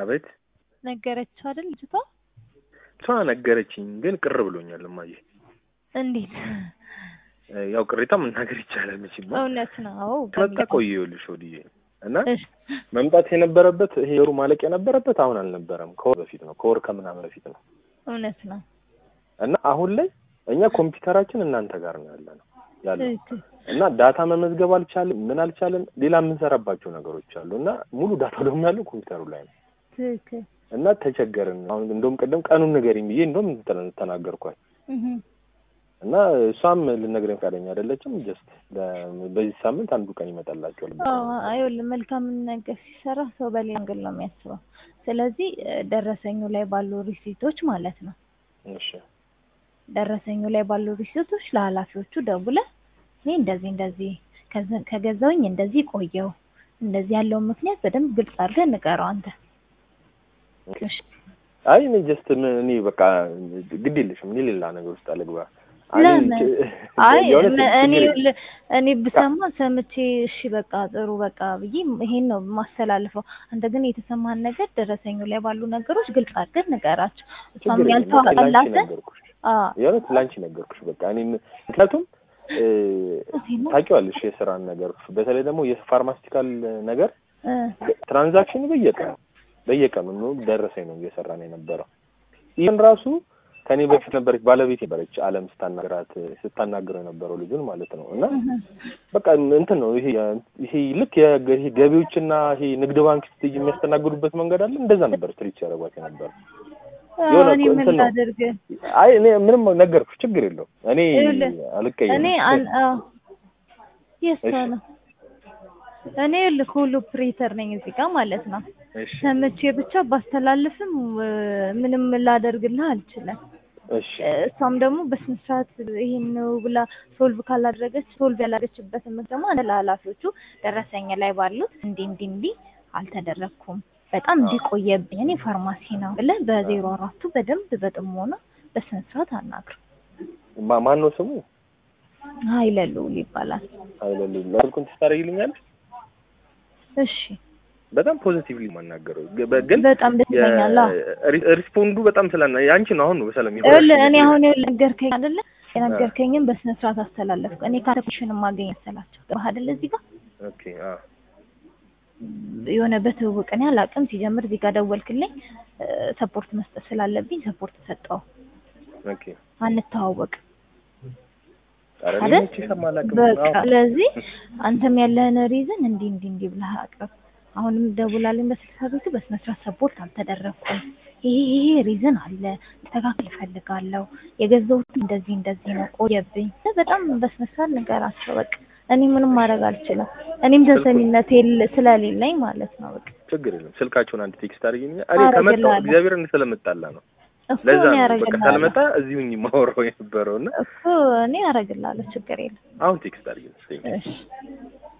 አቤት ነገረችው አይደል ልጅቷ? እሷ ነገረችኝ፣ ግን ቅር ብሎኛል እማዬ። እንዴት? እ፣ ያው ቅሬታ መናገር ይቻላል መቼም እውነት ነው። መጣ ቆየ ይኸውልሽ ወዲዬ እና እሺ መምጣት የነበረበት ይሄ ወሩ ማለቅ የነበረበት አሁን አልነበረም፣ ከወር በፊት ነው፣ ከወር ከምናምን በፊት ነው። እውነት ነው። እና አሁን ላይ እኛ ኮምፒውተራችን እናንተ ጋር ነው ያለ ነው ያለው ትክክል። እና ዳታ መመዝገብ አልቻለም፣ ምን አልቻለም። ሌላ የምንሰራባቸው ነገሮች አሉ እና ሙሉ ዳታ ደግሞ ያለው ኮምፒውተሩ ላይ ነው ትክክል። እና ተቸገርን። አሁን እንደውም ቅድም ቀኑን ንገሪኝ ብዬ እንደውም ተ- ተናገርኳት እህ እና እሷም ልነግረኝ ፈቃደኛ አይደለችም። ጀስት በዚህ ሳምንት አንዱ ቀን ይመጣላቸዋል። አዎ አይወል መልካምን ነገር ሲሰራ ሰው በሌላ መንገድ ነው የሚያስበው። ስለዚህ እ፣ ደረሰኙ ላይ ባሉ ሪሲቶች ማለት ነው እሺ ደረሰኙ ላይ ባሉ ሪሲቶች ለኃላፊዎቹ ደውለህ እኔ እንደዚህ እንደዚህ ከዘ- ከገዛውኝ እንደዚህ ቆየው እንደዚህ ያለውን ምክንያት በደንብ ግልጽ አድርገህ ንገረው አንተ። እሺ አይ እኔ ጀስት እኔ በቃ ግድ የለሽም እኔ ሌላ ነገር ውስጥ አልግባ። እኔ ለምን? አይ የእውነት እኔ ችግር የለም። ል- እኔ ብሰማ ሰምቼ እሺ በቃ ጥሩ በቃ ብዬ ይሄን ነው ማስተላልፈው። አንተ ግን የተሰማህን ነገር ደረሰኙ ላይ ባሉ ነገሮች ግልጽ አድርገህ ንገራቸው። እሷም ችግር የለም። በቃ ላንቺ ያልተዋጠላትን ነገርኩሽ፣ አዎ የእውነት ላንቺ ነገርኩሽ። በቃ እኔ ምክንያቱም እ፣ እውነቴን ነው። ታውቂዋለሽ የስራን ነገር በተለይ ደግሞ የፋርማስቲካል ነገር እ፣ ትራንዛክሽኑ በየቀኑ በየቀኑ ነው ደረሰኝ ነው እየሰራን የነበረው። ይህን ራሱ ከኔ በፊት ነበረች ባለቤት ነበረች አለም ስታናግራት ስታናግረው የነበረው ልጁን ማለት ነው። እና እህ፣ በቃ እንትን ነው ይሄ ይሄ ልክ የገ- ይሄ ገቢዎችና ይሄ ንግድ ባንክ ስትሄጂ የሚያስተናግዱበት መንገድ አለ። እንደዛ ነበር ትሪት ያደረጓት የነበረው። አዎ፣ የሆነ እኔ ምን እንትን ነው። ላድርግ? አይ እኔ ምንም ነገርኩሽ፣ ችግር የለውም እኔ ይኸውልህ፣ አልቀየም። እኔ አን አዎ የእሷ እሺ። ነው። እኔ ልክ ሁሉ ፕሬተር ነኝ እዚህ ጋር ማለት ነው። እሺ ሰምቼ ብቻ ባስተላልፍም እ፣ ምንም ላደርግልህ አልችልም። እሺ እሷም ደግሞ በስነ ስርዓት ይሄን ነው ብላ ሶልቭ ካላደረገች ሶልቭ ያላደረገችበትን ምክንያት ደግሞ አንድ ለኃላፊዎቹ ደረሰኝ ላይ ባሉት እንዲህ እንዲህ እንዲህ አልተደረግኩም በጣም እንዲቆየብኝ እኔ ፋርማሲ ነው ብለህ በዜሮ አራቱ በደንብ በጥሞና በስነ ስርዓት አናግር። ማ- ማን ነው ስሙ? ሀይለሉ ይባላል። አይለሉ ስልኩን ትስታረጊልኛለሽ? እሺ በጣም ፖዚቲቭሊ የማናገረው ግ- ግን በጣም ደስ ይለኛል። አዎ የ- ሪስፖንዱ በጣም ስላና ያንቺ ነው አሁን ነው በሰላም ይኸውልህ እኔ አሁን ይኸውልህ ነገርከኝ አይደለ? የነገርከኝም በስነ ስርዓት አስተላለፍኩ። እኔ ካተኩሽን ማገኝ መሰላቸው ገባህ አይደለ? እዚህ ጋር ኦኬ አ የሆነ በትውውቅ እኔ አላውቅም። ሲጀምር እዚህ ጋር ደወልክልኝ ሰፖርት መስጠት ስላለብኝ ሰፖርት ሰጠው። ኦኬ አንተዋወቅ ኧረ እኔ አይደል? መቼ ሰማላቅም በቃ ስለዚህ አንተም ያለህን ሪዝን እንዲህ እንዲህ እንዲህ ብለህ አቅርብ። አሁንም ደውላልኝ በስልሳ ቤቱ በስነ ስርዓት ሰፖርት አልተደረኩም። ይሄ ይሄ ሪዝን አለ ተካክል እፈልጋለሁ። የገዛሁት እንደዚህ እንደዚህ ነው ቆየብኝ። በጣም በስነ ስርዓት ንገራቸው። በቃ እኔ ምንም ማድረግ አልችልም። እኔም ተሰሚነት የለ- ስለሌለኝ ማለት ነው። በቃ ችግር የለም ስልካቸውን አንድ ቴክስት አድርጊልኝ እኔ ከመጣሁ አደርግልሃለሁ። እግዚአብሔር ስለመጣላ ነው እሱ ለዛ እኔ ነው በቃ አደርግልሃለሁ ካልመጣ እዚሁ የማወራው የነበረው እና እሱ እኔ አደርግልሃለሁ። ችግር የለም። አሁን ቴክስት አድርጊልኝ እሺ